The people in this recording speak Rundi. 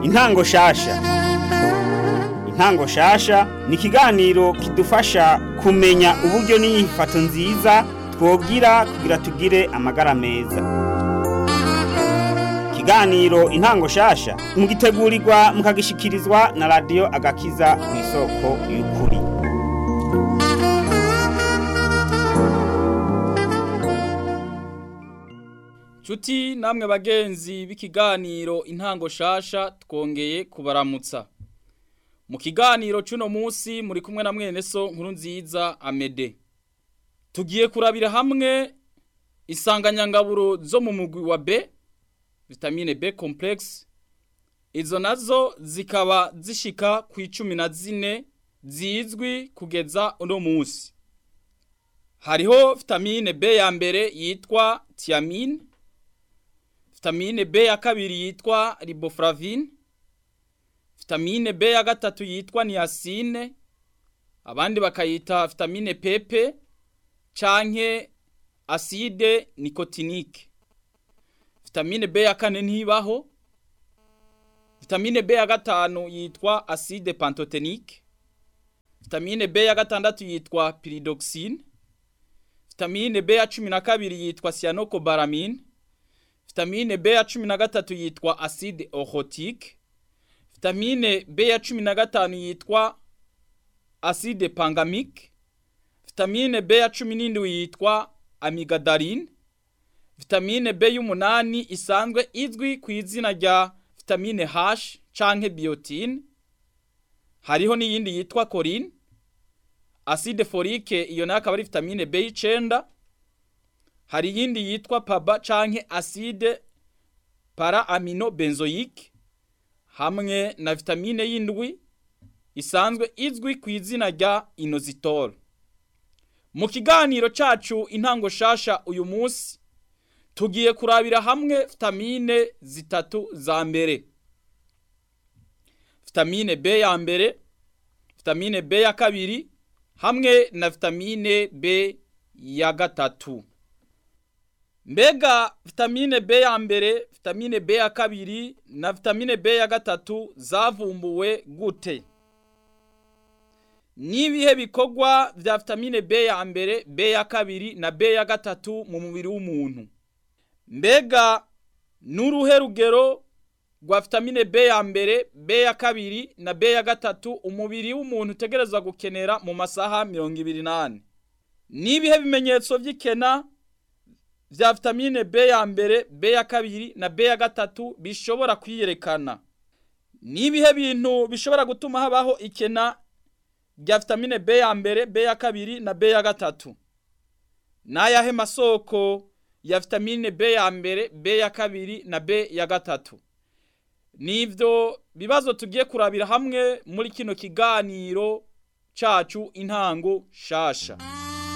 intango shasha intango shasha ni ikiganiro kidufasha kumenya uburyo n'inyifato nziza twogira kugira tugire amagara meza ikiganiro intango shasha mugitegurirwa mukagishikirizwa na radiyo agakiza ku isoko y'ukuri Chuti namwe bagenzi b'ikiganiro intango shasha twongeye kubaramutsa. Mu kiganiro cuno musi muri kumwe na mwene so nkuru nziza Amede. Tugiye kurabira hamwe isanganyangaburo zo mu mugwi wa B, vitamine B complex. Izo nazo zikaba zishika ku icumi na zine zizwi kugeza uno musi. Hariho vitamine B ya mbere yitwa thiamine vitamine B ya kabiri yitwa riboflavine vitamine B ya gatatu yitwa niacine abandi bakayita vitamine PP canke acide nicotinique vitamine B ya kane ntibaho vitamine B ya gatanu yitwa acide pantotenique vitamine B ya gatandatu yitwa pyridoxine vitamine B ya cumi na kabiri yitwa cyanocobalamin vitamine B ya cumi na gatatu yitwa acide oxotique vitamine B ya cumi na gatanu yitwa acide pangamique vitamine B ya cumi n'indwi yitwa amigadaline vitamine B y'umunani isanzwe izwi ku izina rya vitamine H canke biotine hariho n'iyindi yitwa choline acide folique iyo nayo akaba ari vitamine B y'icenda hari iyindi yitwa paba canke acide para amino benzoique hamwe na vitamine y'indwi isanzwe izwi ku izina rya inositol mu kiganiro cacu intango shasha uyu munsi tugiye kurabira hamwe vitamine zitatu za mbere vitamine B ya mbere vitamine B ya kabiri hamwe na vitamine B ya gatatu Mbega vitamine B ya mbere, vitamine B ya kabiri na vitamine B ya gatatu zavumbuwe gute? Nibihe bikorwa vya vitamine B ya mbere, B ya kabiri na B ya gatatu mu mubiri w'umuntu? Mbega nuruhe rugero rwa vitamine B ya mbere, B ya kabiri na B ya gatatu umubiri w'umuntu utegerezwa gukenera mu masaha 28? Nibihe bimenyetso vy'ikena vya vitamine B ya mbere, B ya kabiri na B ya gatatu bishobora kwiyerekana. Nibihe bintu bishobora gutuma habaho ikena rya vitamine B ya mbere, B ya kabiri na B ya gatatu. Nayahe masoko ya vitamine B ya mbere, B ya kabiri na B ya gatatu. Nivyo bibazo tugiye kurabira hamwe muri kino kiganiro cacu intango shasha.